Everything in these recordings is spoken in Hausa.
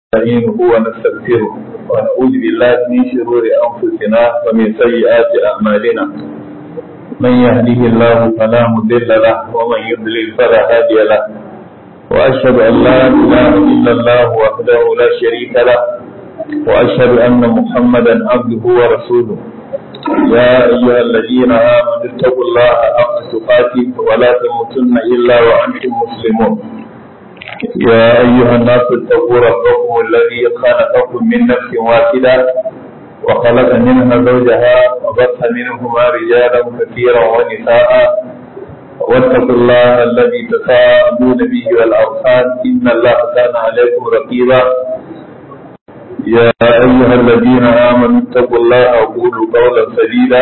نستعينه ونستغفره ونعوذ بالله من شرور انفسنا ومن سيئات اعمالنا من يهده الله فلا مضل له ومن يضلل فلا هادي له واشهد ان لا اله الا الله وحده لا شريك له واشهد ان محمدا عبده ورسوله يا ايها الذين امنوا اتقوا الله حق تقاته ولا تموتن الا وانتم مسلمون يا أيها الناس اتقوا ربكم الذي خلقكم من نفس واحدة وخلق منها زوجها وبث منهما رجالا كثيرا ونساء واتقوا الله الذي تساءلون به والأرحام إن الله كان عليكم رقيبا يا أيها الذين آمنوا اتقوا الله وقولوا قولا سديدا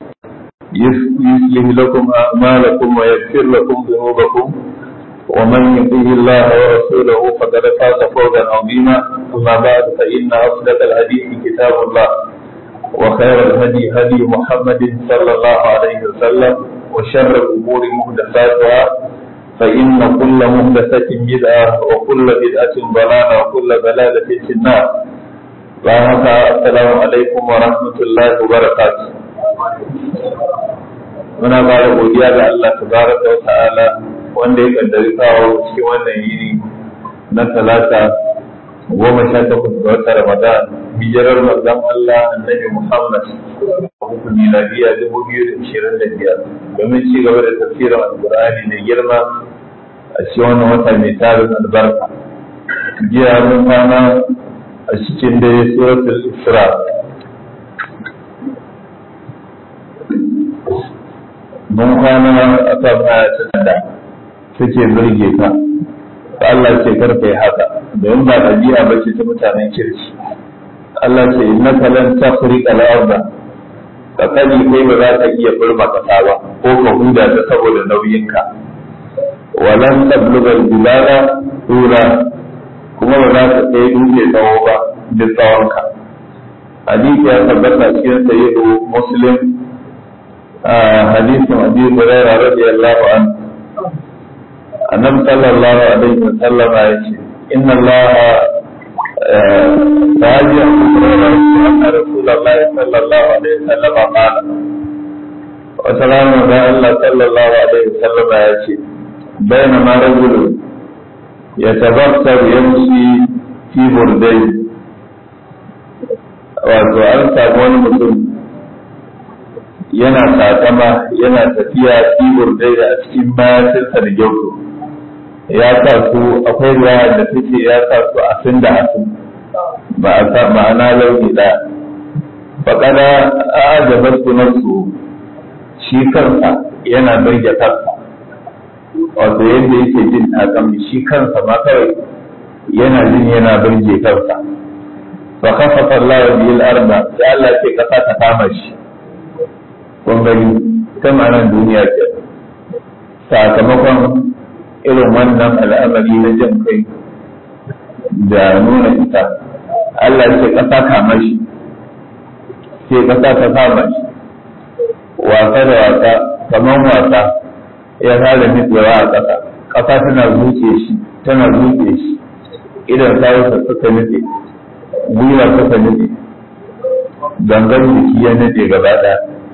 يصلح لكم أعمالكم ويغفر لكم ذنوبكم ومن يطيع الله ورسوله فقد فاز فوزا عظيما اما بعد فان اصدق الحديث كتاب الله وخير الهدي هدي محمد صلى الله عليه وسلم وشر الامور محدثاتها فان كل محدثه بدعه وكل بدعه ضلاله وكل ضلاله في النار السلام عليكم ورحمه الله وبركاته muna ba da godiya ga Allah tabaraka wa ta'ala wanda ya kaddari kawo cikin wannan yini na talata goma sha takwas ga wata ramadan hijirar manzon Allah annabi Muhammad hukun miladiya dubu biyu da ishirin da biyar domin ci gaba da tafsirin alkur'ani mai girma a cikin wannan wata mai tarin albarka jiya mun kwana a cikin dare suratul isra mun kwana a kan ayatun da suke birge ka Allah ce karka yi haka domin ba ɗabi'a ba ce ta mutanen kirki Allah ce innaka lan tafriqa al-ardh ka sani kai ba za ka iya burma kasa ba ko ka huda ta saboda nauyinka walan tabluga al-bilala tura kuma ba za ka kai dutse tsawo ba duk tsawonka hadisi ya tabbata cikin sayyidu muslim hadisin abi hurairah radiyallahu anhu annabi sallallahu alaihi wa sallam ya ce inna Allah raji anna rasulullahi sallallahu alaihi wa sallam qala wa salamu da Allah sallallahu alaihi wa sallam ya ce bainama rajulun yatabassaru yamshi fi burdai wato an samu wani mutum yana sakama yana tafiya fi burdai a cikin mayatinsa da gyauto ya sa su akwai ruwa da take ya sa su asin da asin ba a sa ma'ana launi da faƙada a ajabar su shi kansa yana birge kansa wato yadda yake jin takam shi kansa ma kawai yana jin yana birge kansa fa kafafa Allah wa bil arda sai Allah ce kasa ta kama shi kun gani ta ma'anar duniya ke sakamakon irin wannan al'amari na jin kai da nuna ita Allah ce ƙasa kama shi sai ƙasa ta kama shi wasa da wasa kamar wasa ya fara nutsewa a ƙasa ƙasa tana zuce shi tana zuce shi idan sarrafa suka nutse gwiwa suka nutse gangan jiki ya nutse gaba ɗaya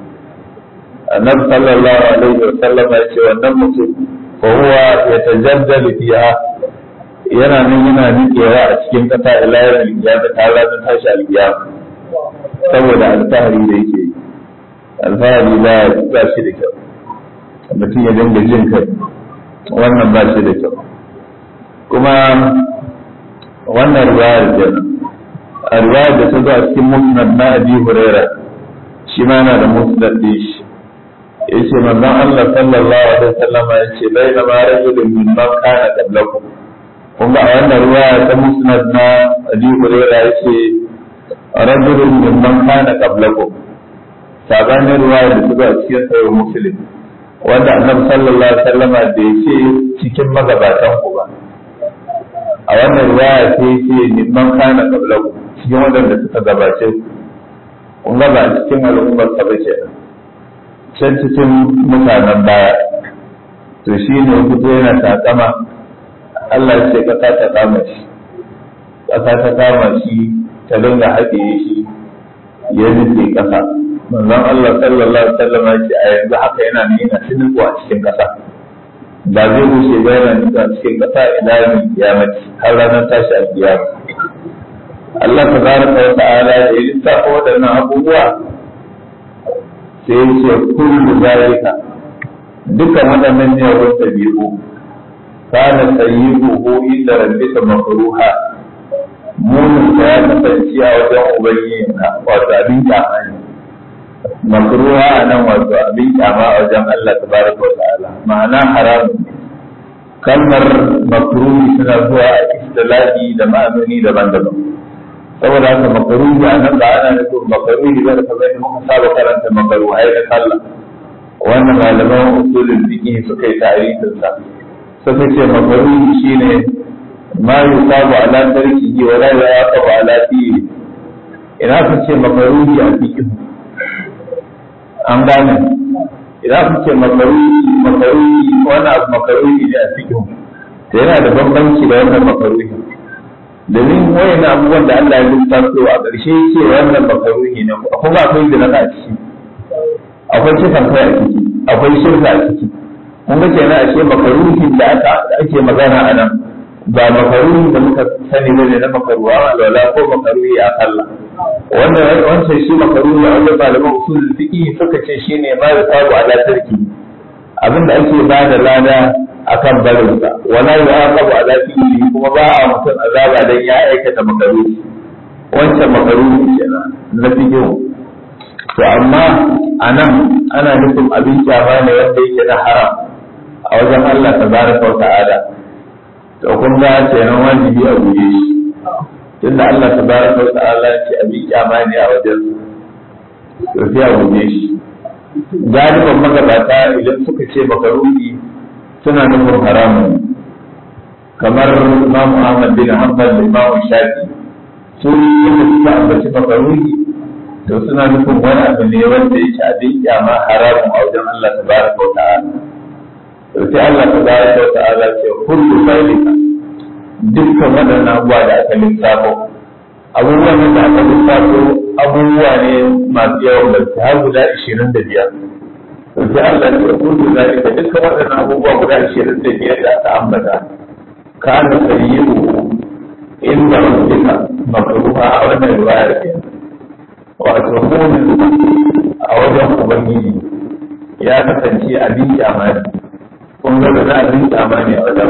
annabi sallallahu alaihi wa sallam ya ce wannan mutum فهو يتجدد فيها yana nan yana nikewa a cikin ƙasa ila yawon alƙiyama ta ranar tashi alƙiyama saboda alfahari da yake yi alfahari ba ba shi da kyau mutum ya dinga jin kai wannan ba shi da kyau kuma wannan riwayar kenan a riwayar da ta zo a cikin musnad na abi huraira shi ma yana da musnad din shi yace manzon Allah sallallahu alaihi wasallam yace baina ma rajulun min man kana qablakum kun ga a wannan ruwaya ta musnad na Abi Hurairah yace rajulun min man kana qablakum sabanin ruwaya da ta a cikin sahih Muslim wanda Annabi sallallahu alaihi wasallam da yace cikin magabatan ku ba a wannan ruwaya sai yace min man kana qablakum cikin wadanda suka gabace kun ga ba cikin al'ummar ta ba kenan can cikin mutanen baya to shi ne fito yana takama Allah ce ka ta kama shi ƙasa ta kama shi ta dinga haɗe shi ya nufe ƙasa manzon Allah sallallahu alaihi wasallam ya ce a yanzu haka yana nuna sinuku a cikin ƙasa ba zai bushe ba yana nuna a cikin ƙasa ila min kiyamati har ranar tashi a kiyama Allah tabaraka wa ta'ala da ya lissafa waɗannan abubuwa sai ya ce kullu zalika dukkan waɗannan ne wani ɗabi'u kana sayyi'uhu inda rabbika makruha munin da ya kasance a wajen ubangijinka wato abin kyama ne makruha a nan wato abin kyama a wajen Allah tabaraka wa ta'ala ma'ana haramun ne kalmar makruhi suna zuwa a istilahi da ma'anoni daban-daban saboda haka makruhi a nan ba ana nufin makruhi ba da kamar muka saba karanta makruhai da sallah wannan malaman usulul fiqh suka yi tarihin sa suka ce makruhi shine ma yusabu ala tarkihi wa la yaqabu ala fihi ina ka ce makruhi a fiqh an gane idan ka ce makruhi makruhi wannan abu makruhi ne a fiqh to yana da bambanci da wannan makruhi domin wayan abubuwan da Allah ya lissafo a ƙarshe ce wannan makruhi ne kuma akwai zina a ciki akwai kisan kai a ciki akwai shirka a ciki kun ga kenan ashe makaruhin da aka ake magana a nan ba makaruhin da muka sani ba ne na makaruwa alwala ko makaruhi a sallah wannan wancan shi makaruhi a wajen malaman usul fiqi suka ce shine ma ya sabu ala tarki abinda ake ba da lada akan barinsa wala ya aqabu ala fi'li kuma ba a mutum azaba dan ya aikata makaruhi wancan makaruhi kenan na fiqi to amma a nan ana nufin abin kyama ne wanda yake na haram a wajen Allah tabaraka wa ta'ala to kun ga kenan wajibi a guje shi tunda Allah tabaraka wa ta'ala ce abin kyama ne a wajen to sai a guje shi galiban magabata idan suka ce makaruhi suna nufin haramun kamar Imam Ahmad bin Hanbal da Imam Shafi su ne suka ambaci makaruhi to suna nufin wani abu ne wanda yake abin kyama haramun a wajen Allah tabaraka wa ta'ala to sai Allah tabaraka wa ta'ala ce kullu zalika dukkan waɗannan abubuwa da aka lissafo abubuwan da aka lissafo abubuwa ne masu yawan gaske har guda ishirin da biyar to sai Allah ce kullu zalika dukkan waɗannan abubuwa guda ishirin da biyar da aka ambata kana sayyi'u inda rabbika makruha a wannan riwayar kenan wato munin a wajen ubangiji ya kasance abin kyama ne kun ga da abin kyama ne a wajen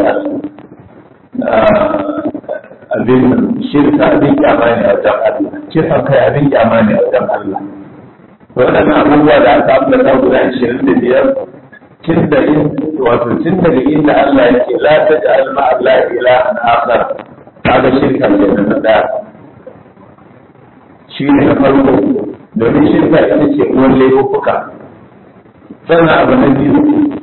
abin shirka abin kyama ne a wajen Allah kisan kai abin kyama ne a wajen Allah waɗannan abubuwa da aka ambata guda ashirin da biyar tun da in wato tun daga inda Allah yake la taj'al ma Allah ilahan akhar kaga shirka kenan na daya shi ne na farko domin shirka ita ce uwan laifuka sannan abu na biyu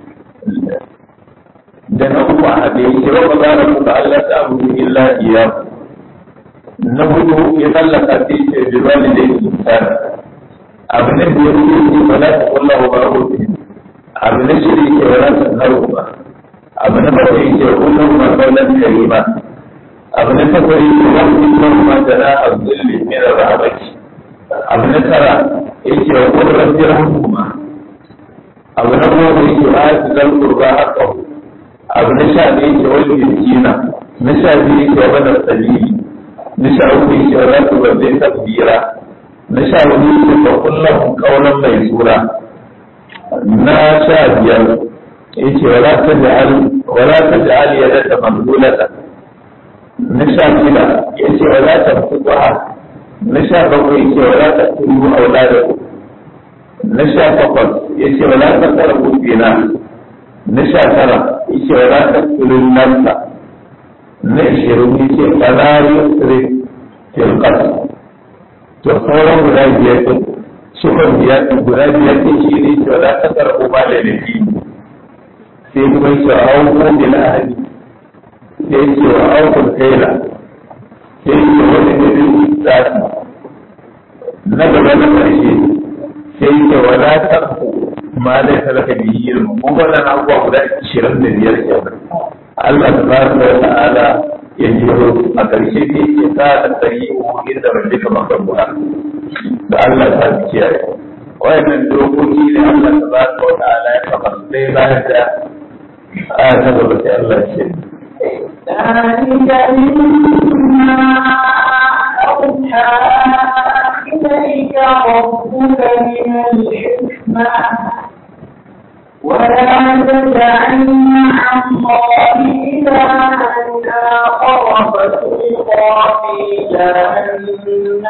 da na uku a haɗe yake wa ba za kuka Allah ta abu illa iya na hudu ya tsallaka ta ce bilwali da yake misali abu na biyar ya ce ba za ta kulla wa ba hudu abu na shida yake wa za ta naru ba abu na bakwai yake wa kullum ma kaunar karima abu na takwas yake wa kullum ma jana a zulli min rahabaki abu na tara yake wa kullum jirhuma abu na goma yake wa ati zal qurba haqqahu abu na sha ɗaya yake wal miskina na sha biyu yake wa bada sabili na sha uku yake wa zatu bazai takbira na sha hudu yake wa kullum qawlan mai sura na sha biyar yake wa la taj'al wa la taj'al yadaka maghlulatan na sha shida yace wa la tabsuha na sha bakwai ce wala ta turu auladaku na sha takwas ya ce wala ta tsara kufina na sha tara ya ce wala ta turu nasa na ishirin ya ce wala yusri fil qasr to sauran guda biyar din shukar biyar guda biyar din shi ne ce wala ta tsara uba da nufi sai kuma ya ce wa auku bil ahli sai ya ce wa auku kaila sai yi wani nufin zafi na gaba na ƙarshe sai yi wadatar ma zai talaka da yi ilmu mun wannan abubuwa guda ishirin da biyar kenan Allah ta baraka wa ta'ala ya jero a ƙarshe ne ke sa da tsari inda ban duka makarbuwa da Allah ta kiyaye wayannan dokoki ne Allah ta ba ta wata ala ya kafa sai bayan da aya ta gaba sai Allah ce ذلك مما أوحى إليك ربك من الحكمة ولا تجعل مع الله إلها آخر فتلقى في جهنم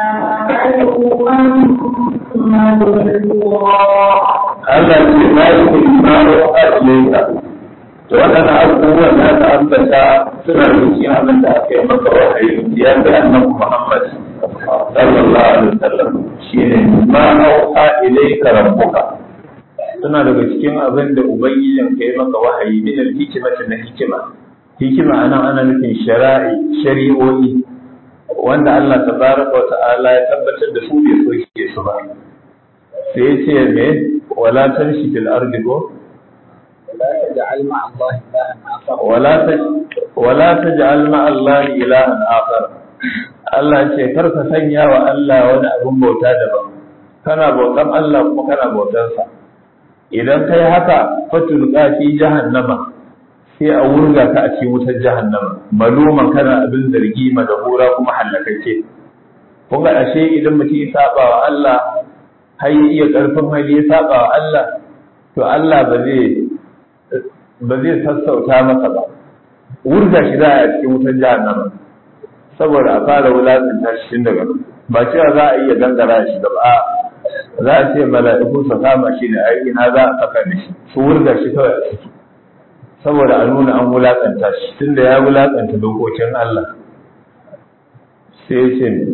ملوما Allah ce na yi kuma a ilaika to waɗannan abubuwan da aka ambata suna da cikin abin da aka yi maka wahayi ya ga annabi Muhammad sallallahu alaihi wasallam shine ma auha ilayka rabbuka suna daga cikin abin da ubangijin ka yi maka wahayi min al-hikmati na hikima hikima anan ana nufin shari'i shari'o'i wanda Allah tabaraka wa ta'ala ya tabbatar da su bai soke su ba sai ya ce me wala tamshi fil ardi ko لا تجعل مع الله إلها آخر wala ta wala taj'al ma Allah ilahan akhar Allah ce kar ka sanya wa Allah wani abin bauta daban kana bautan Allah kuma kana bautan sa idan kai haka fatul fi jahannama sai a wurga ka a cikin wutar jahannama maluman kana abin zargi madahura kuma hallakake kun ga ashe idan mutum ya saba wa Allah har ya iya karfin hali ya saba wa Allah to Allah ba zai ba zai sassauta masa ba wurga shi za a cikin wutar jahannama saboda a fara wulaƙanta shi tun daga nan. ba cewa za a iya gangara shi da ba za a ce mala'iku su kama shi ne ai ina za a saka da shi su wurga shi kawai a ciki saboda a nuna an wulaƙanta shi tunda ya wulaƙanta dokokin Allah sai ya ce ne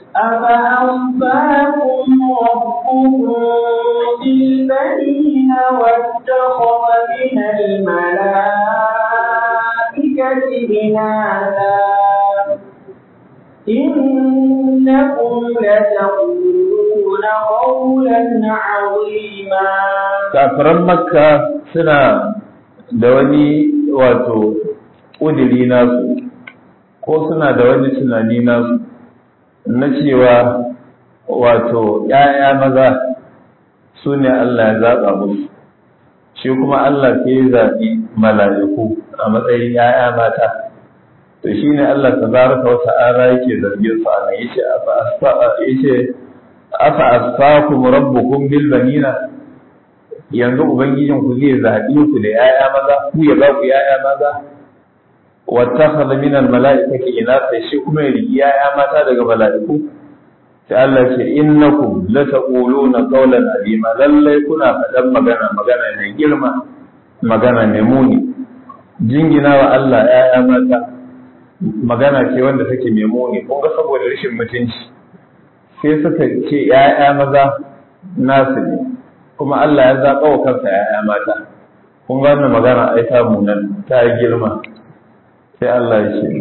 أفأصفاكم ربكم بالبنين واتخذ من الملائكة إناثا إنكم لتقولون قولا عظيما kafiran makka suna da wani wato ƙudiri nasu ko suna da wani tunani nasu na cewa wato ‘ya'ya maza su ne Allah ya zaɓa musu shi kuma Allah ke zaɓi mala'iku a matsayin ‘ya'ya mata to shi ne Allah ta baraka wata ara yake zargin su a nan yace yace afa asfakum rabbukum bil banina yanzu ubangijin ku zai zaɓi ku da ‘ya'ya maza ku ya ba ku ‘ya'ya maza wattakhadha min al-mala'ikati inatha shi kuma ya rigi ‘ya'ya mata daga mala'iku sai Allah ce innakum lataquluna qawlan azima lallai kuna faɗan magana magana mai girma magana mai muni jingina wa Allah ‘ya'ya mata magana ce wanda take mai muni kun ga saboda rashin mutunci sai suka ce ‘ya'ya maza nasu ne kuma Allah ya zaɓa wa kansa ‘ya'ya mata kun ga wannan magana ai ta munan ta girma sai Allah ya ce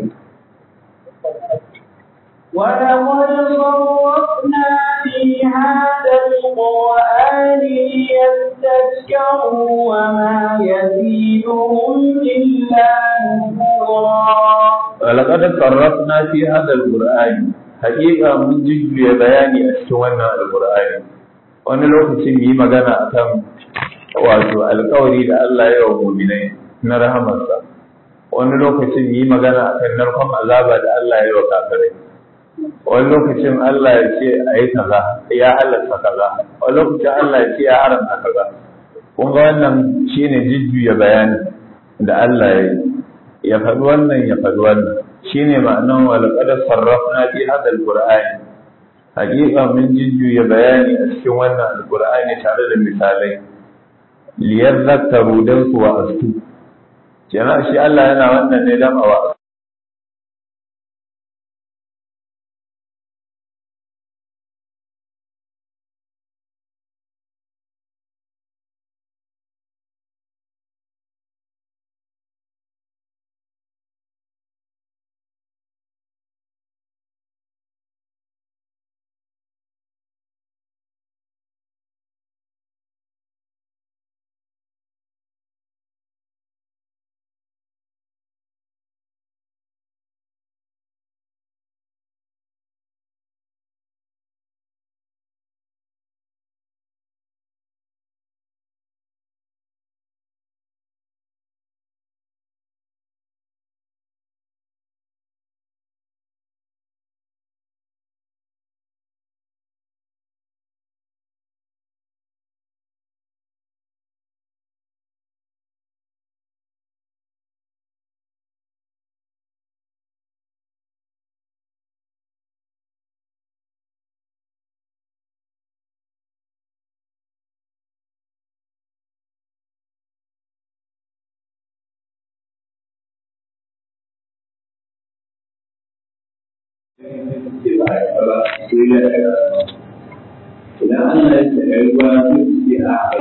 ولقد صرفنا في هذا القرآن ليذكروا وما يزيدهم إلا نفورا ولقد صرفنا في هذا القرآن حقيقة من جزء بياني أشتونا القرآن wani lokacin yi magana akan wato alkawari da Allah ya wa muminai na rahamarsa wani lokacin yi magana akan narkon azaba da Allah ya wa kafirai wani lokacin Allah ya ce a yi kaza ya halatta kaza wani lokacin Allah ya ce ya haramta kaza kun ga wannan shine jujjuya bayani da Allah ya yi ya faɗi wannan ya faɗi wannan shine ma'anan wa laqad sarrafna fi hadha alqur'ani haƙiƙa mun jujjuya bayani a cikin wannan alqur'ani tare da misalai liyadhakkaru dan su wa astu kenan shi Allah yana wannan ne dan a wa ce ba a yi ba sai ya daga idan Allah ya ce a yi ruwa sai su ce a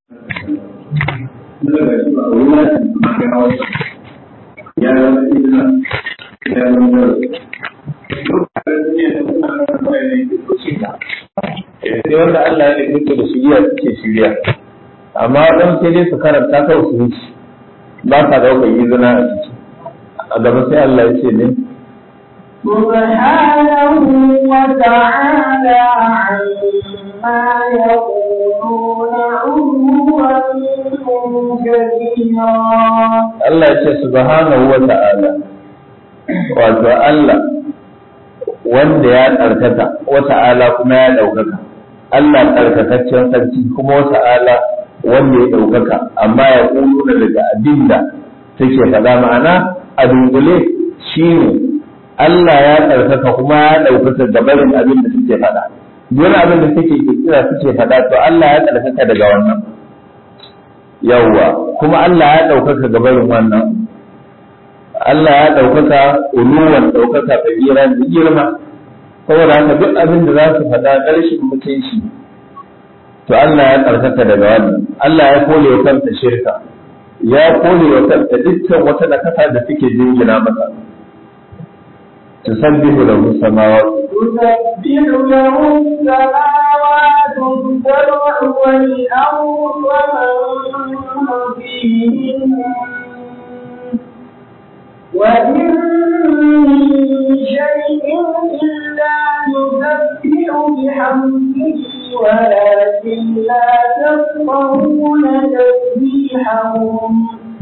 ya zama izina ya zama sai wanda Allah ya nufi da shirya suke shirya amma dan sai dai su karanta kawai su wuce ba sa ɗaukar izina a ciki a gaba sai Allah ya ce ne سبحانه وتعالى عما يقولون علوا كبيرا Allah ya ce subhanahu wa ta'ala wato Allah wanda ya tsarkaka wa ta'ala kuma ya ɗaukaka Allah tsarkakaccen sarki kuma wa ta'ala wanda ya ɗaukaka amma ya ƙulu daga abinda take faɗa ma'ana a dungule shi ne Allah ya tsarkaka kuma ya ɗaukaka da barin abin da suke faɗa duk abin da suke kira suke faɗa to Allah ya tsarkaka daga wannan yawwa kuma Allah ya ɗaukaka ga barin wannan Allah ya ɗaukaka uluwan ɗaukaka kabira da girma saboda haka duk abin da za su faɗa ƙarshen mutunci to Allah ya tsarkaka daga wannan Allah ya kole wa kanta shirka ya kole wa kanta dukkan wata nakasa da suke jingina masa tusabbihu lahu samawati تسبح له السماوات السبع والأرض ومن فيهن وإن من شيء إلا يسبح بحمده ولكن لا تفقهون تسبيحهم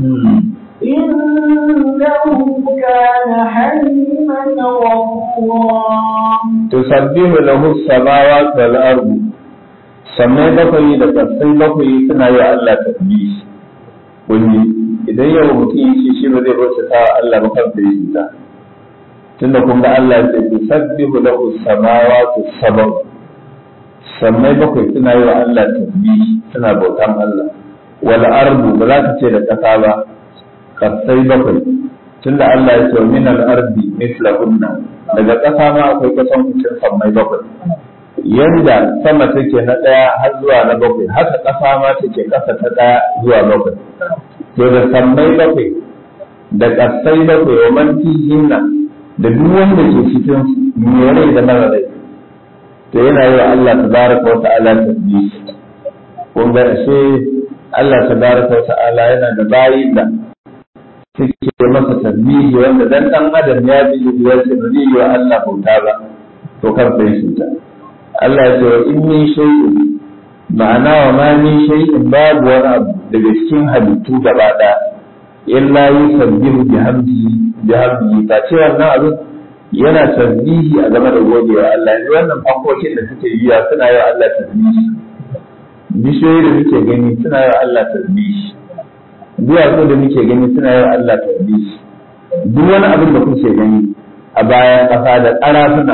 إنه كان حليما غفورا tusabbihu lahu samawati wal ardu sammai bakwai da kasai bakwai suna yi wa Allah tasbih wani idan yau mutum ya ce shi ba zai bauta ta wa Allah ba kansa ya ta tunda kun ga Allah ya ce tusabbihu lahu samawati sab'u sammai bakwai suna yi wa Allah tasbih suna bautan Allah wal ardu ba za ka ce da kasa ba kasai bakwai tunda Allah ya ce min al ardi mislahunna daga ƙasa ma akwai kusan mutum sammai bakwai yanda sama take na ɗaya har zuwa na bakwai haka ƙasa ma take ƙasa ta ɗaya zuwa bakwai to da sammai bakwai da ƙasai bakwai wa man fihinna da duk wanda ke cikin mai rai da mara rai to yana yi wa Allah tabaraka wa ta'ala tasbih kun ga ashe Allah tabaraka wa ta'ala yana da bayi da suke masa tasbihi wanda dan dan adam ya bi ya ce ba zai yi wa Allah bauta ba to kar sai shi ta Allah ya ce wa in min shay'in ma'ana wa ma min shay'in babu wani abu daga cikin halittu gaba ɗaya illa yusabbihu bihamdihi bihamdihi ta ce wannan abin yana tasbihi a game da godewa Allah yanzu wannan fankokin da suke yi suna yi wa Allah tasbihi bishiyoyi da muke gani suna yi wa Allah tasbihi duwatsu da muke gani suna yi wa Allah tasbihi duk wani abin da kuke gani a bayan ƙasa da ƙarafuna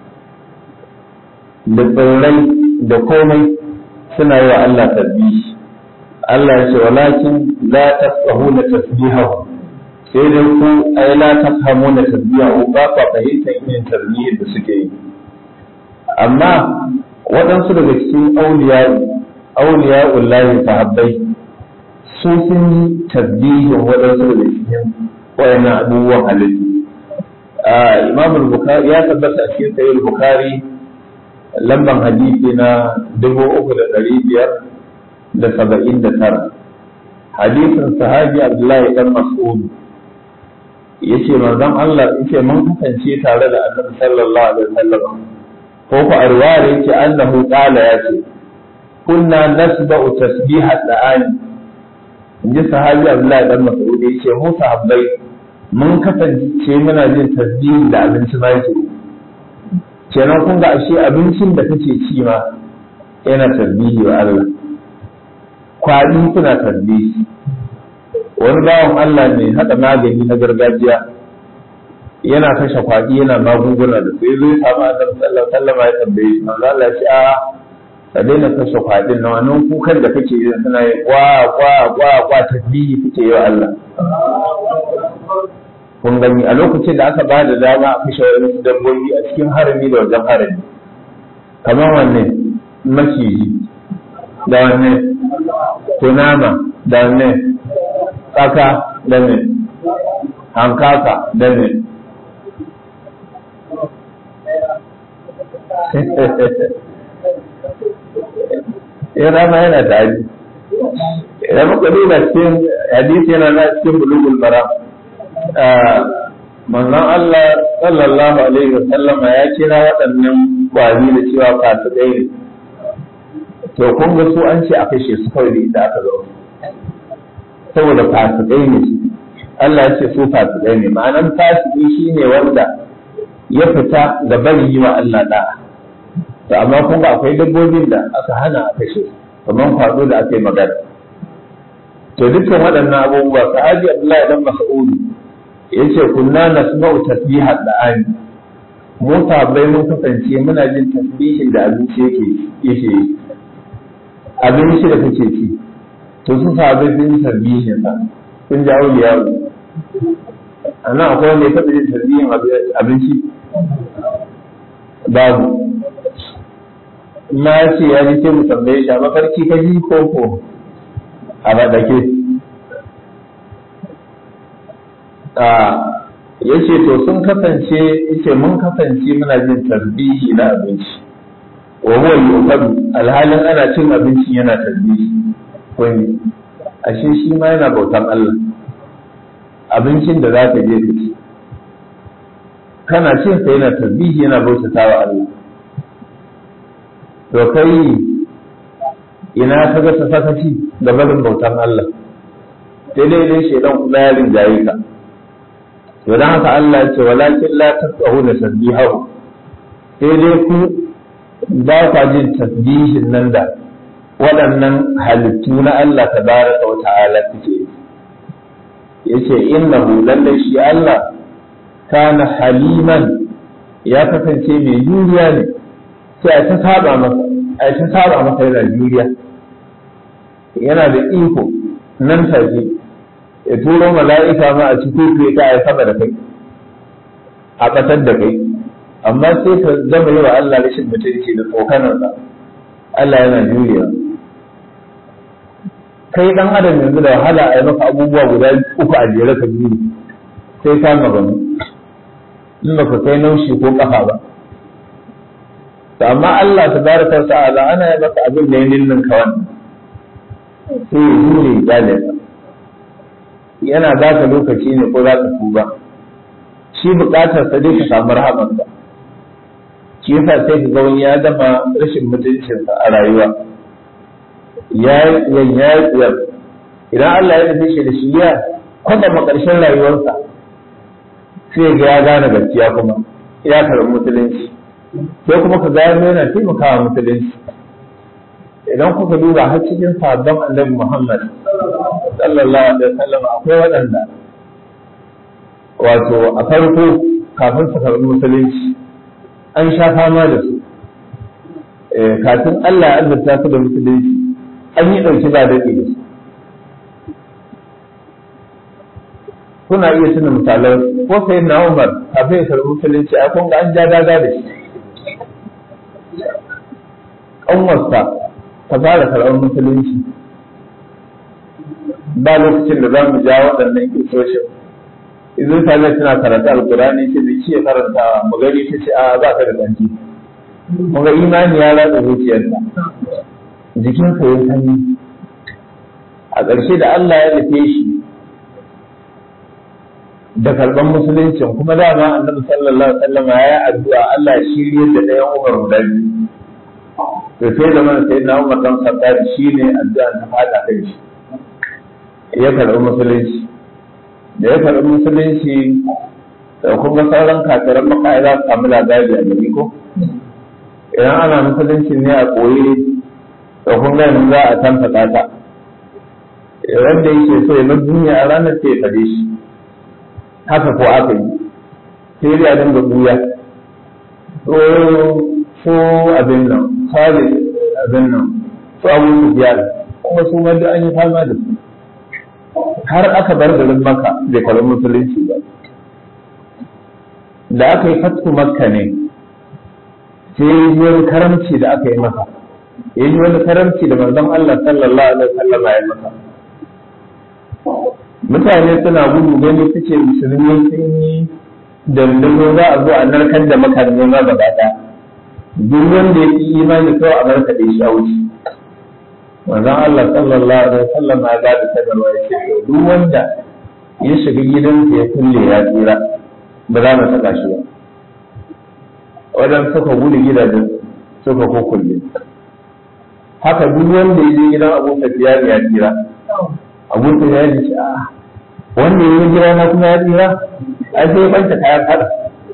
da tsirrai da komai suna yi wa Allah tasbihi Allah ya ce walakin la tafqahuna tasbihahu sai dai ku ai la tafhamuna tasbihahu ba ku fahimtar irin tasbihin da suke yi amma waɗansu daga cikin auliya auliya ullahi sahabbai su sun yi tasbihin waɗansu daga cikin wayannan abubuwan halittu Imam al-Bukhari ya tabbata a cikin Sahih al-Bukhari lamban hadisi na dubu uku da ɗari biyar da saba'in da tara hadisin sahabi abdullahi dan mas'ud ya ce manzon Allah yace mun kasance tare da annabi sallallahu alaihi wasallam ko ku arware yace annahu qala yace kunna nasba'u tasbihat da'ani inji sahabi abdullahi dan mas'ud yace mu sahabbai mun kasance muna jin tasbihi da abinci ma yake kenan kun ga ashe abincin da kake ci ma yana tasbihi wa Allah kwadi suna tasbihi wani bawan Allah ne haɗa magani na gargajiya yana kashe kwadi yana magunguna da sai zai samu annabi sallallahu alaihi wasallam ya tambaye shi manzo Allah ya ce a ka daina kashe kwadin na wannan kukan da kake yi suna yi kwa kwa kwa kwa tasbihi kake yi wa Allah kun gani a lokacin da aka ba da dama a kashe wani dabbobi a cikin harami da wajen harami kamar wanne maciji da wanne kunama da ne tsaka da ne hankaka da ne ya rama yana da aji idan muka duba cikin hadisi yana na cikin bulugul maram manzon Allah sallallahu alaihi wasallama ya kira waɗannan kwari da cewa fasikai ne to kun ga su an ce a kashe su kawai da aka zo saboda fasikai ne su Allah ya ce su fasikai ne ma'anan fasiki shine wanda ya fita da bari yi wa Allah da'a to amma kun ga akwai dabbobin da aka hana a kashe kamar kwado da aka yi magana to dukkan waɗannan abubuwa sahabi Abdullahi dan Mas'ud yace kunna nasma'u tasbihat da'ani mu sahabbai mun kasance muna jin tasbihin da abinci yake yake abinci da kake ci to su sahabbai sun yi tasbihin sa sun ji auliya a nan akwai wanda ya taɓa jin tasbihin abinci babu na ce ya ji sai mu tambaye shi a mafarki ka ji ko ko a baɗake ya ce to sun kasance yace mun kasance muna jin tasbihi na abinci wa huwa yuqadu alhalin ana cin abincin yana tasbihi kun ashe shi ma yana bautan Allah abincin da za ka je ka ci kana cin sa yana tasbihi yana bautata wa Allah to kai ina ka ga sakaci da barin bautan Allah sai dai dai shedan kuma ya rinjaye ka to dan haka Allah ya ce walakin la tasbahu da tasbihahu sai dai ku ba ka jin tasbihin nan da waɗannan halittu na Allah tabaraka wa ta'ala suke yace innahu lallai shi Allah kana haliman ya kasance mai juriya ne sai a ta saba masa a ta saba masa yana juriya yana da iko nan take ya turo mala'ika ma a cikin kai ka ya saba da kai a ƙasar da kai amma sai ka zama yi wa Allah rashin mutunci da tsokanarsa Allah yana juriya kai dan adam yanzu da wahala a yi maka abubuwa guda uku a jere ka biyu sai ka maganu in ba ka kai naushi ko kafa ba to amma Allah tabaraka wa ta'ala ana yi maka abin da ya ninnin ka wannan sai ya jure ya yana ba ka lokaci ne ko za ka tuba shi bukatar sa dai ka samu rahamansa shi yasa sai ka ga wani ya gama rashin mutuncinsa a rayuwa ya yi ya idan Allah ya nufi shi da shi ya kwatama ƙarshen rayuwarsa sai ga ya gane gaskiya kuma ya karɓi musulunci sai kuma ka gano yana taimakawa musulunci idan kuka duba har cikin sabon annabi Muhammad sallallahu alaihi wasallam akwai waɗanda wato a farko kafin su karɓi musulunci an sha fama da su kafin Allah ya azurta su da musulunci an yi ɗauki ba daɗi da su kuna iya tuna misalan ko sai na Umar kafin ya karɓi musulunci a kun ga an ja daga da shi ƙanwarsa ta fara karɓar musulunci ba lokacin da za mu ja waɗannan kisoshin idan ta zai tana karanta alkurani ce da ke karanta mu gani ta ce a ba ka da ƙanci mu ga imani ya ratsa zuciyarsa jikinsa ya sanyi a ƙarshe da Allah ya nufe shi da karɓar musuluncin kuma dama annabi sallallahu alaihi wasallam ya yi addu'a Allah ya shirye da ɗayan Umar guda biyu to sai da mana sai na Umar dan Khattab shine addu'a ta fada kai shi ya karɓi musulunci da ya karɓi musulunci da kuma sauran kafiran maka za su samu labari a gari ko idan ana musulunci ne a koyi da kun ga yanzu za a tanta kata wanda yake so ya bar duniya a ranar sai ya fade shi haka ko aka yi sai ya dinga buya ko abin nan kare abin nan su abu su biya kuma su wanda an yi fama da su har aka bar garin maka bai karɓi musulunci ba da aka yi fatku makka ne sai wani karamci da aka yi maka ya ji wani karamci da manzon Allah sallallahu alaihi wasallam ya masa mutane suna gudu gani suke musulmi sun yi dandazo za a zo a narkar da makarni ma gaba ɗaya duk wanda ya yi imani kawai a narkar da shi a wuce manzon Allah sallallahu alaihi wasallam ya ga da sadarwa ya ce to duk wanda ya shiga gidansa ya kulle ya tsira ba za mu saka shi ba wadan suka gudu gidajen suka kukulle haka duk wanda ya je gidan Abu Sufyan ya tsira Abu Sufyan ya ce a wanda ya yi gida na kuma ya tsira ai sai banta kaya kada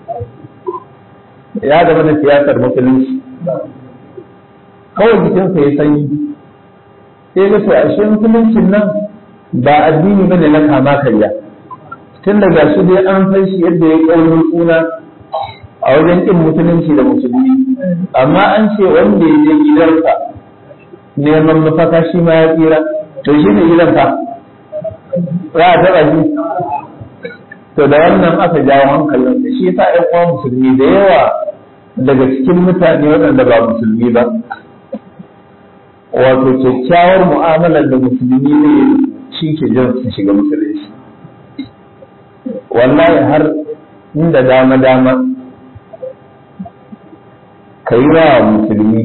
ya gaba da siyasar musulunci kawai jikinsa ya sanyi sai ga to ashe musuluncin nan ba addini bane na kama karya tun daga shi dai an san shi yadda ya kaurin suna a wajen ƙin musulunci da musulmi amma an ce wanda ya je gidansa neman mafaka shi ma ya tsira to shi ne gidansa za a taɓa shi to da wannan aka jawo hankalin da shi yasa ƴan uwa musulmi da yawa daga cikin mutane waɗanda ba musulmi ba wato kyakkyawar mu'amalar da musulmi ne shi ke jan su shiga musulunci wallahi har inda dama dama ka yi wa musulmi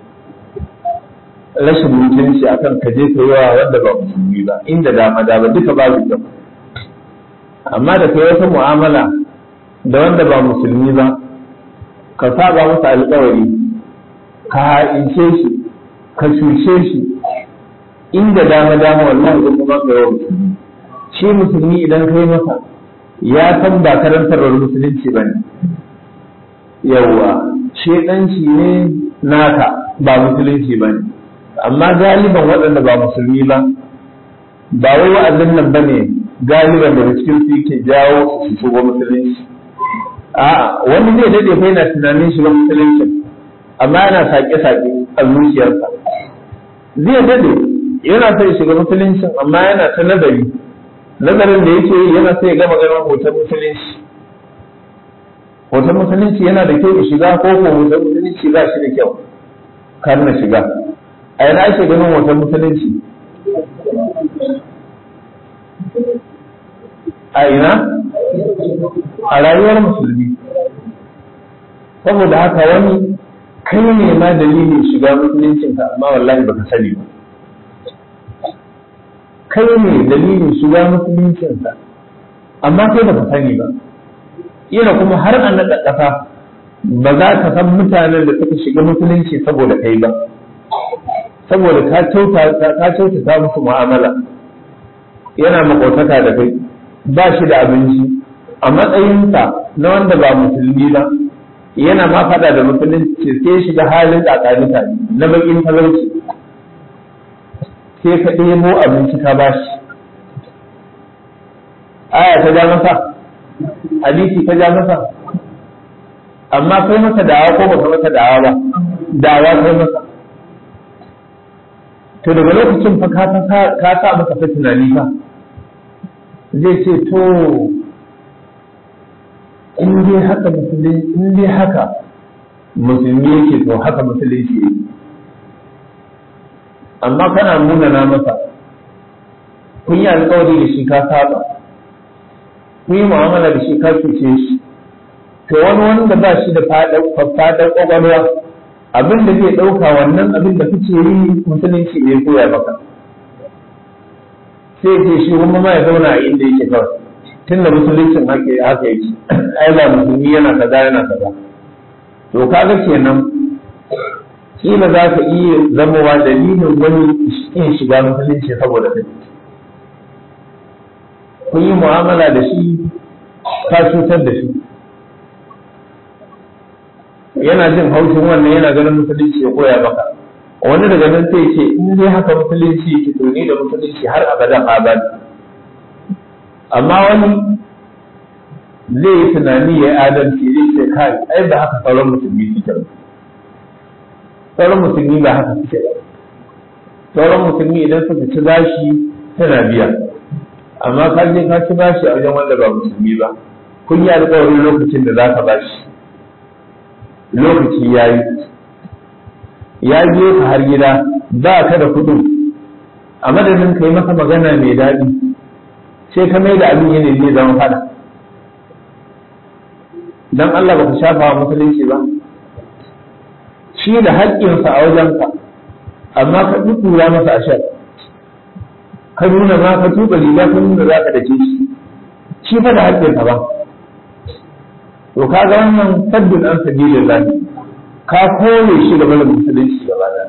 rashin mutunci akan ka je ka yi wa wanda ba musulmi ba inda dama dama duka babu kyau amma da kai wata mu'amala da wanda ba musulmi ba ka saba masa alƙawari ka ha'ince shi ka cuce shi inda dama dama wallahi da kuma ka yawa musulmi shi musulmi idan kai masa ya san ba karantarwar musulunci ba ne yawwa shedanci ne naka ba musulunci ba ne amma galiban waɗanda ba musulmi ba ba wai wa'azin nan ba ne galiban daga cikin su yake jawo su shigo musulunci a'a wani zai dade kai na tunanin shiga musulunci amma yana sake-sake a zuciyarsa zai dade yana sai shiga musuluncin amma yana ta nazari nazarin da yake yi yana sai gama ganin hoton musulunci hoton musulunci yana da kyau shiga ko ko hoton musulunci ba shi da kyau kar na shiga a yana ake ganin hoton musulunci a ina a rayuwar musulmi saboda haka wani kai ne ma dalilin shiga musuluncinka amma wallahi baka sani ba kai ne dalilin shiga musuluncinka amma kai baka sani ba ina kuma har a naɗa ƙasa ba za ka san mutanen da suka shiga musulunci saboda kai ba saboda ka kyautata musu mu'amala yana makotaka da kai ba shi da abinci a matsayinsa na wanda ba musulmi ba yana ma faɗa da musulunci sai shiga halin tsakanika na bakin talauci sai ka ɗebo abinci ka ba shi aya ta ja masa hadisi ta ja masa amma kai masa dawa ko baka masa dawa ba dawa kai masa to daga lokacin fa ka sa masa fa tunani fa zai ce to in dai haka musulmi in dai haka musulmi yake to haka musulunci yake amma kana munana masa kun yi alkawari da shi ka saba kun yi mu'amala da shi ka cuce shi to wani wanda ba shi da faɗaɗar ƙwaƙwalwa abin da zai ɗauka wannan abin da kuke yi musulunci ne koya maka sai ce shi kuma ma ya zauna a inda yake kawai tun da musuluncin haka haka yake ai ba musulmi yana kaza yana kaza to kaga kenan kila za ka iya zamowa dalilin wani in shiga musulunci saboda kai kun yi mu'amala da shi ka cutar da shi yana jin haushin wannan yana ganin musulunci ya koya maka wani daga nan sai ce in dai haka musulunci ki to ni da musulunci har abadan abadi amma wani zai yi tunani ya yi adalci zai ce kai ai ba haka sauran musulmi suke ba sauran musulmi ba haka suke ba sauran musulmi idan suka ci bashi suna biya amma ka je ka ci bashi a wajen wanda ba musulmi ba kun yi alƙawarin lokacin da za ka bashi lokaci ya yi ya je ka har gida ba ka da kuɗin a madadin ka yi masa magana mai daɗi sai ka mai da abin yanayi zai zama fada dan Allah ba ka shafa wa musulunci ba shi da haƙƙinsa a wajenka amma ka ɗuɗɗura masa ashar ka nuna ma ka tuba riga ka nuna za ka dake shi shi fa da haƙƙinsa ba to ka ga wannan sabbin an sabilin lahi ka kore shi da barin musulunci gaba da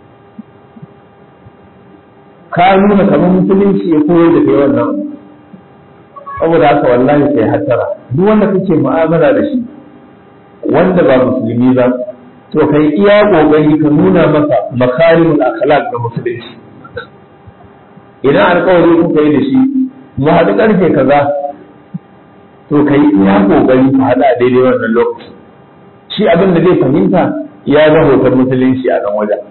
ka nuna kamar musulunci ya koyar da kai wannan saboda haka wallahi sai hatara duk wanda kake mu'amala da shi wanda ba musulmi ba to kai iya kokari ka nuna masa makarimul akhlaq da musulunci idan alƙawari kuka yi da shi mu haɗu ƙarfe kaza to kai iya kokari ku haɗu a daidai wannan lokaci shi abin da zai fahimta ya ga hoton musulunci a nan wajen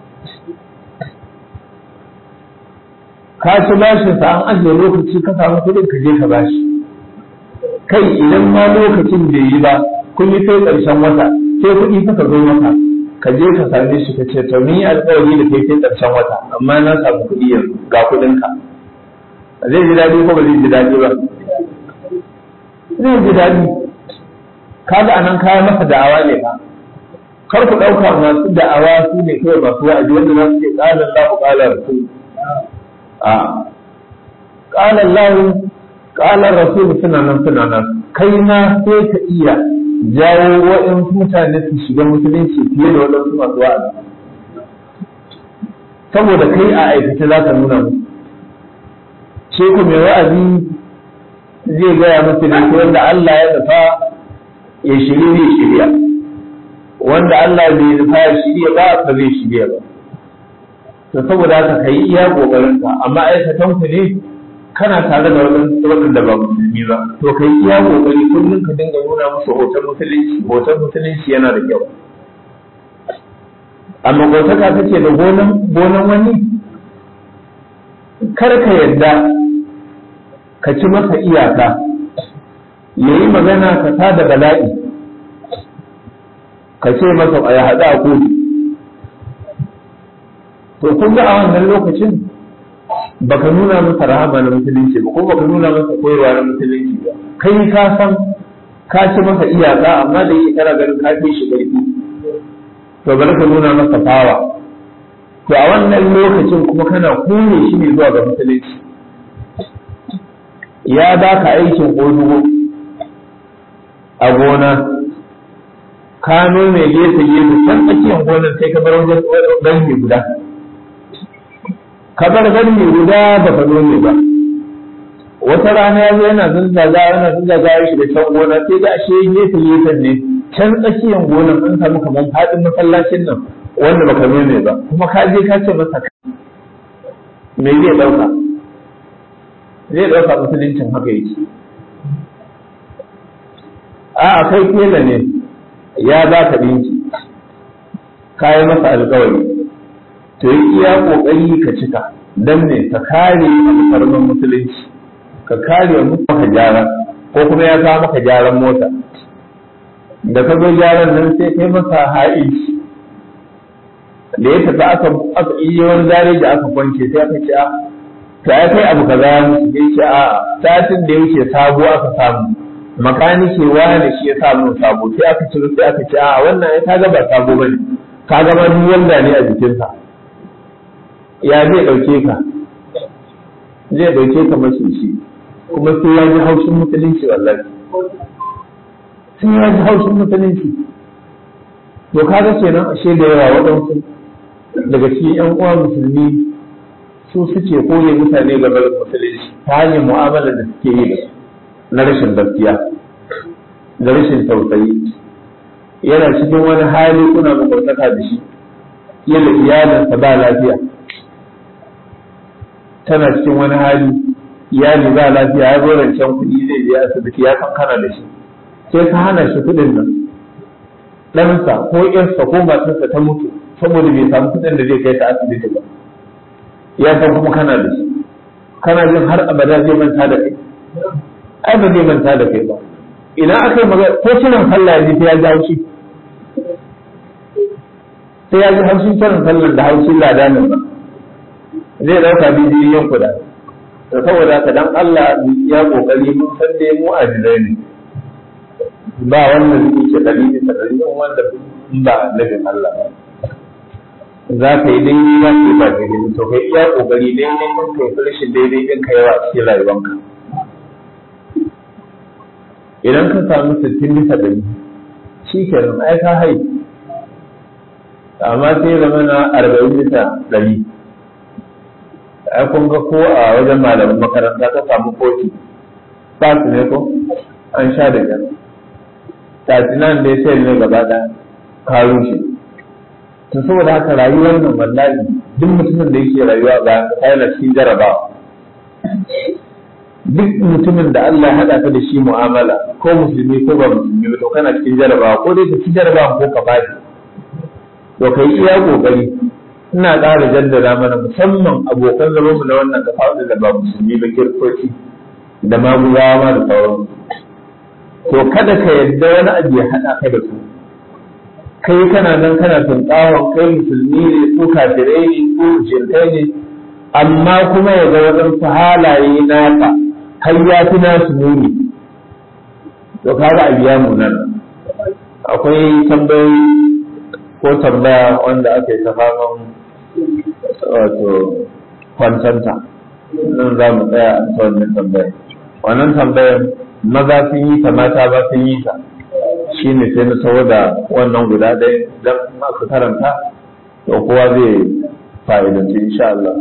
ka ci bashin sa an ajiye lokaci ka samu kuɗin ka je ka bashi kai idan ma lokacin bai yi ba kun yi sai ƙarshen wata sai kuɗi suka zo maka ka je ka same shi ka ce to ni alƙawari da kai sai ƙarshen wata amma na samu kuɗi yanzu ga kuɗin ka zai ji daɗi ko ba zai ji daɗi ba zai ji daɗi kaga anan kaya masa da'awa ne ba kar ku ɗauka masu da'awa su ne kawai masu wa'azi wanda za su ce ƙalar lahu ƙalar rasul a ƙalar lahu ƙalar rasul suna nan suna nan kai na sai ka iya jawo waɗansu mutane su shiga musulunci fiye da waɗansu masu wa'azi saboda kai a aikace za ka nuna musu ce ku mai wa'azi zai gaya musu ne wanda Allah ya nufa ya shiri ne shirya wanda Allah bai nufa ya shirya ba ba zai shirya ba to saboda haka kai iya kokarin ka amma aikatan ku ne kana tare da waɗanda ba musulmi ba to kai iya kokari kullum ka dinga nuna musu hoton musulunci hoton musulunci yana da kyau amma gotaka take da gonan gonan wani kar ka yadda ka ci masa iyaka yayi magana ka ta da bala'i ka ce masa ya haɗa a kotu to kun ga a wannan lokacin baka nuna masa rahama na musulunci ba ko baka nuna masa koyarwa na musulunci ba kai ka san ka ci masa iyaka amma da yi kana ganin ka fi shi ƙarfi to bari ka nuna masa fawa to a wannan lokacin kuma kana kone shi ne zuwa ga musulunci ya baka aikin ƙodugo a gona ka nome gefe gefe can tsakiyar gonar sai ka bar wajen ɗan guda ka bar garmi guda ba ka nome ba wata rana ya zo yana zunzaga yana zunzaga ya shiga can gona sai ga ashe gefe gefen ne can tsakiyar gonar an samu kamar faɗin masallacin nan wanda baka nome ba kuma ka je ka ce masa me zai ɗauka zai ɗauka musuluncin haka yake a kai kela ne ya ba ka ɗinki ka yi masa alkawari to yi iya ƙoƙari ka cika don ne ka kare alfarman musulunci ka kare maka gyara ko kuma ya kawo maka gyaran mota da ka zo gyaran nan sai kai masa ha'inci da ya tafi aka aka iya wani zare da aka kwance sai aka ce a ta ya kai abu kaza ya ce a satin da ya wuce sabo aka samu makanike wani shi ya samu sabo sai aka ciro sai aka ce a wannan ya kaga ba sabo bane ka ga ma duk wanda ne a jikinsa ya zai dauke ka zai dauke ka masu shi kuma sai ya ji haushin musulunci wallahi sai ya ji haushin musulunci to kaga kenan ashe da yawa waɗansu daga cikin yan uwa musulmi su suke koye mutane game da musulunci ta hanyar mu'amalar da suke yi da su na rashin gaskiya da rashin tausayi yana cikin wani hali kuna makwataka da shi yadda iyalinsa ba lafiya tana cikin wani hali iyali ba lafiya ya zo rancen kuɗi zai je asibiti ya san kana da shi sai ka hana shi kuɗin nan ɗansa ko ƴarsa ko matarsa ta mutu saboda bai samu kuɗin da zai kai ta asibiti ba ya san kuma kana da shi kana jin har abada zai manta da kai ai ba zai manta da kai ba idan aka yi magana ko kiran sallah yanzu ta ya jawo shi sai ya ji haushin kiran sallar da haushin ladanin ba zai ɗauka bidiyon kuɗa to saboda haka dan Allah ya kokari mun san dai mu ajilai ne ba wanda zai ce dalili ta dalilin wanda ba nabin Allah ba za ka yi daidai za ka yi ba daidai to kai iya kokari daidai kan kai rashin daidai din ka yawa a cikin rayuwanka idan ka samu sittin bisa ɗari shi kenan ai ka hai amma sai zama na arba'in bisa ɗari ai kun ga ko a wajen malamin makaranta ka samu koci ba su ne ko an sha da jan tasinan da ya sai ne gaba ɗaya ka rushe to saboda haka rayuwar nan wallahi duk mutumin da yake rayuwa ba ka yana cikin jarabawa duk mutumin da Allah ya haɗa ka da shi mu'amala ko musulmi ko ba musulmi ba to kana cikin jarabawa ko dai ka ci jarabawa ko ka fadi to kai iya kokari ina ƙara jaddada mana musamman abokan zaman mu na wannan kafa da ba musulmi ba kirkoci da maguzawa ma da sauran to kada ka yadda wani abu ya haɗa ka da su kai kana nan kana tunƙawon kai musulmi ne ko kafirai ne ko jinkai ne amma kuma ya ga waɗansu halaye naka har ya fi nasu muni to kaga a biya mu nan akwai tambayoyi ko tambaya wanda aka yi ta faman wato kwantanta nan za mu tsaya a ta wannan tambayar wannan tambayar maza sun yi ta mata ba sun yi ta shi ne sai na tawo da wannan guda ɗaya don masu karanta to kowa zai fa'idanci insha Allah.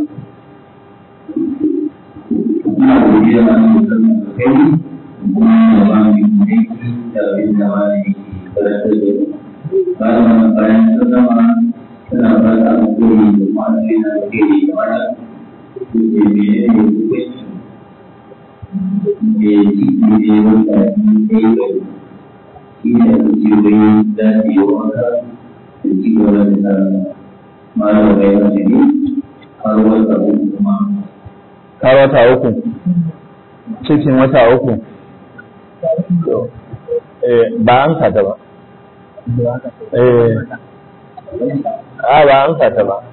ina godiya a cikin kai kuma da ba mu aiki da abin da ma ne karantar da bayan bayan ta zama tana fata a kuri da kwanci na da ke da mana da ke mene ne hukunci da ciki ne wanda ne ya yi shi ne a cikin wani za ta yi wanka da ci gaba da ta mara bai mace ne har wata uku kuma ka wata uku cikin wata uku ba an ta ba a ba an ta ba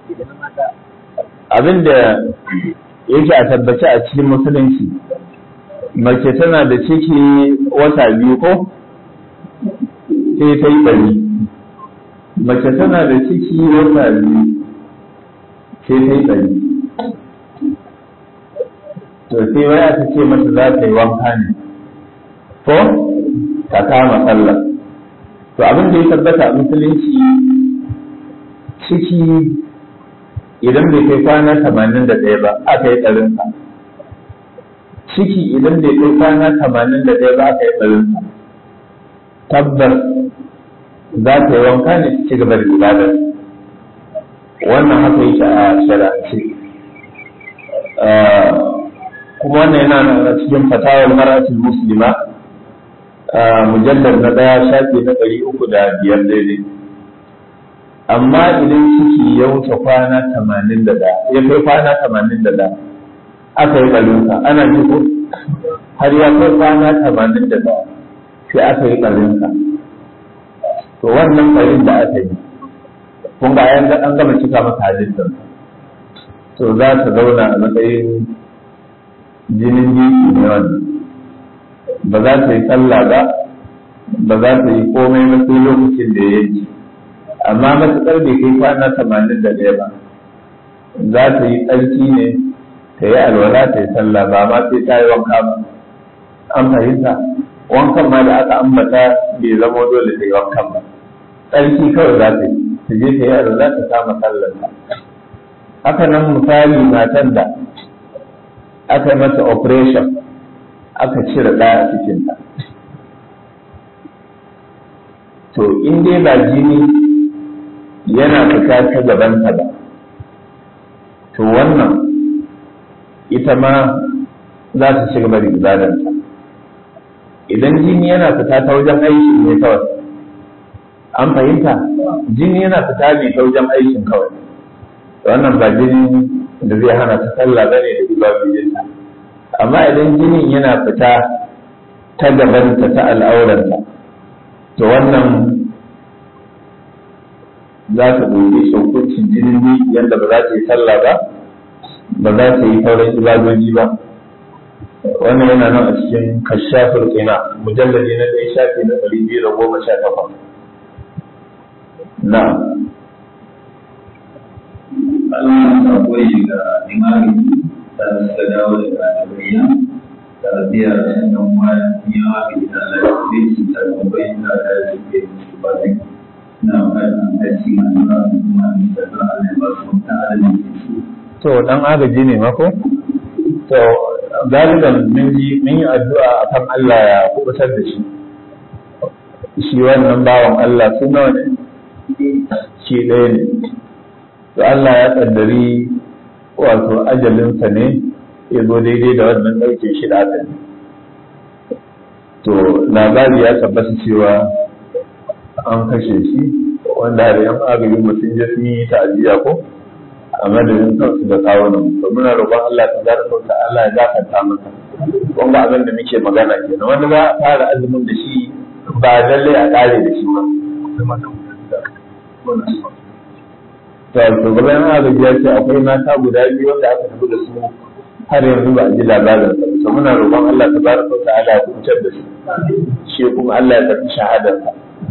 abinda yake a tabbaci a cikin musulunci mace tana da ciki wata biyu ko sai ta yi ɗari mace tana da ciki wata biyu sai ta yi ɗari to sai wai aka ce mata za ta yi wanka ne ko ta kama sallah to abin da ya tabbata a musulunci ciki idan bai kai kwana tamanin da ɗaya ba aka yi ɗarinsa ciki idan bai kai kwana tamanin da ɗaya ba aka yi ɗarinsa tabbas za ta yi wanka ne ci gaba da ibadar wannan haka yake a shari'ance kuma wannan yana nan cikin fatawar maratul muslima mujallar na daya shafi na ɗari uku da biyar daidai amma idan ciki ya wuce kwana tamanin da ɗaya ya kai kwana tamanin da ɗaya aka yi ɓarinsa ana ji ko har ya kai kwana tamanin da ɗaya sai aka yi ɓarinsa to wannan ɓarin da aka yi kun ga an gama cika masa halittar to za ta zauna a matsayin jinin biki ne wannan ba za ta yi sallah ba ba za ta yi komai ba sai lokacin da ya yi amma matuƙar bai kai kwana tamanin da ɗaya ba za ta yi tsarki ne ta yi alwala ta yi sallah ba ma sai ta yi wanka ba an fahimta wankan ma da aka ambata bai zama dole ta yi wankan ba tsarki kawai za ta yi ta je ta yi alwala ta kama sallarta haka nan misali matan da aka yi mata operation aka cire ɗaya a cikinta to in dai ba jini yana fita ta gabanta ba to wannan ita ma za ta ci gaba da ibadarta idan jini yana fita ta wajen aiki ne kawai an fahimta jini yana fita ne ta wajen aikin kawai wannan ba jini da zai hana ta sallah bane da ibadojinta amma idan jinin yana fita ta gabanta ta al'auranta to wannan za ta ɗauke shi hukuncin jinin ne yadda ba za ta yi sallah ba ba za ta yi sauran ibadoji ba wannan yana nan a cikin kashafin ƙina mujallali na ɗaya shafi na ɗari biyu da goma sha takwas na Allah ya sako shi ga imani da suka dawo daga bayyana tarbiyya da sannan wani yawa ga ita lafiya su ta tambayi da da suke su ba zai na fatan aiki na nuna kuma da ta Allah ya ba su ta adalci su to dan agaji ne mako to galiban mun yi mun yi addu'a akan Allah ya kubutar da shi shi wannan bawan Allah su nawa ne shi ɗaya ne to Allah ya kaddari wato ajalinsa ne ya zo daidai da wannan ɗauke shi da aka to labari ya tabbata cewa an kashe shi wanda har yan agajin mutum ya sun yi ta'aziyya ko a madadin kansu da kawunan to muna roƙon Allah ta zara sauta Allah ya gafarta masa kun ga abin da muke magana kenan wanda za a fara azumin da shi ba lalle a ƙare da shi ba to shugaban agaji ya ce akwai mata guda biyu wanda aka tafi da su har yanzu ba a ji labarin sa to muna roƙon Allah ta zara sauta Allah ya kubutar da su shi kuma Allah ya tafi shahadarsa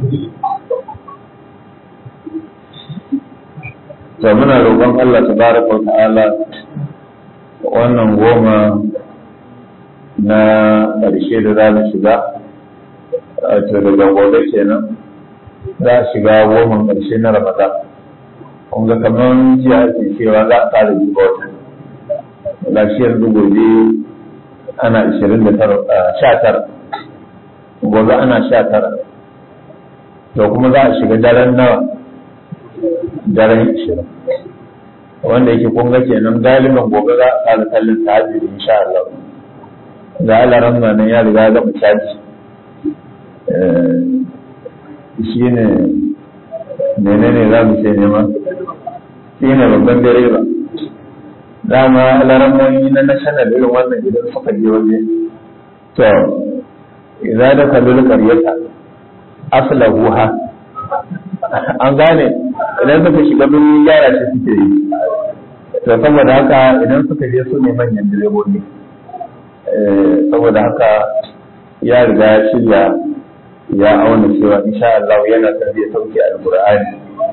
to muna roƙon Allah tabaraka wa ta'ala wannan goma na ƙarshe da za mu shiga to daga gobe kenan za a shiga goma ƙarshe na Ramadan kun ga kamar jiya ake cewa za a fara jiba wata ga shi yanzu gobe ana ishirin da sha tara gobe ana sha tara to kuma za a shiga daren nawa daren ishirin wanda yake kunga kenan galiban gobe za a fara kallon tahajjud insha Allah ga alaran nan ya riga ga caji shi ne menene za mu ce nema shi ne babban direba dama alaran nan na national irin wannan idan suka je waje to idan da kallon karyata aslahuha an gane idan suka shiga birnin gyara shi suke yi to saboda haka idan suka je su ne manyan direbobi saboda haka ya riga ya shirya ya auna cewa insha Allah yana son zai sauke alqur'ani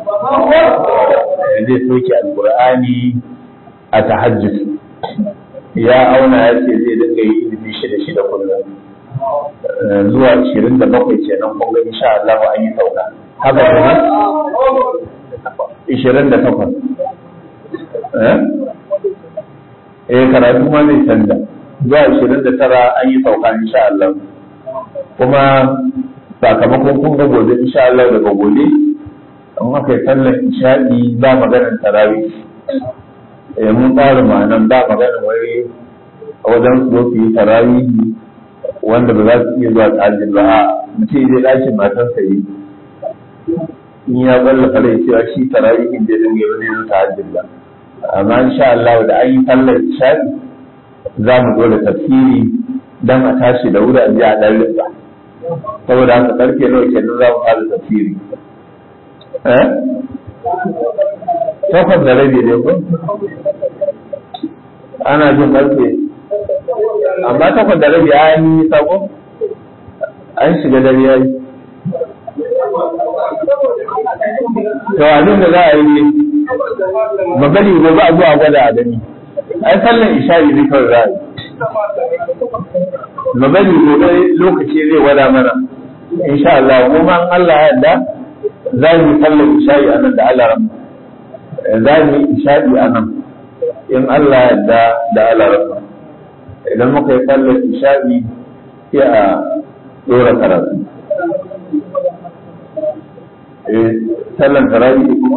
zai sauke alqur'ani a tahajjud ya auna ya ce zai dinga yi ilimi shida shida kullum zuwa 27 kenan kun ga insha Allah an yi sauka haka ne ishirin da takwas eh karatu ma zai canza zuwa ishirin da tara an yi sauka insha Allah kuma sakamakon kun ga gobe insha Allah daga gobe an aka yi sallar isha'i ba maganar tarawi eh mun tsara ma'anan ba maganar wai wajen su zo su yi tarawi wanda ba za su iya zuwa tsajin ba a mutum zai ɗakin matarsa yi in ya balla fara cewa shi tarawihin da dinga ba zai zo tahajjud ba amma insha Allah da an yi sallar isha'i za mu zo da tafsiri dan a tashi da wuri a ji a dan rinsa saboda haka karfe nawa kenan za mu fara tafsiri eh takwas da rabi ne ko ana jin karfe amma takwas da rabi an yi sako an shiga dare yayi to abin da za a yi ne magani gobe a zuwa gwada a gani ai sallan isha'i ne kawai za a yi magani gobe lokaci zai gwada mana insha Allah kuma an Allah ya yarda za mu yi sallan isha'i a nan da Allah ran za mu yi isha'i a nan in Allah ya yarda da Allah ran idan muka yi sallan isha'i sai a dora karatu sallan tarawih kuma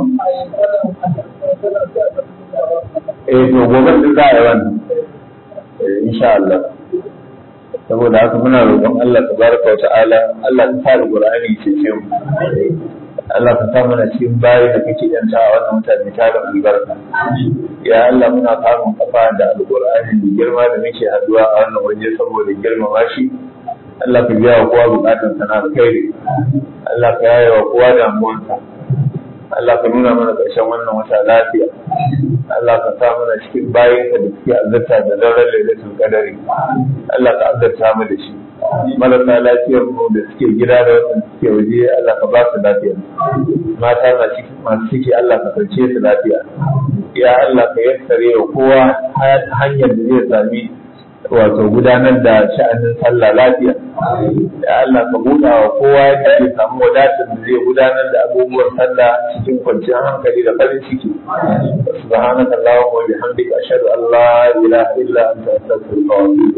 eh to gobe da za a yi wannan insha Allah saboda haka muna roƙon Allah tabaraka wa ta'ala Allah ta fara Qur'ani ce ce mu Allah ka sa mana cikin bayi da kake yanta a wannan mutane ta da albarka ya Allah muna kamun kafa da alqur'ani da girma da muke haduwa a wannan waje saboda girmama shi Allah ka biya wa kowa bukatun sana da kai Allah ka yaya wa kowa damuwansa Allah ka nuna mana ƙarshen wannan wata lafiya Allah ka sa mana cikin bayan ka da suke azarta da daren lailatul qadari Allah ka azarta mu da shi marasa lafiyar mu da suke gida da wanda suke waje Allah ka ba su lafiya mata na ciki masu ciki Allah ka sauke su lafiya ya Allah ka yassare wa kowa hanyar da zai sami wato gudanar da sha'anin sallah lafiya ya Allah ka buɗa wa kowa yadda zai samu wadatar da zai gudanar da abubuwan sallah cikin kwanciyar hankali da farin ciki subhanaka allahumma wa bihamdika ashhadu an la ilaha illa anta astaghfiruka wa atubu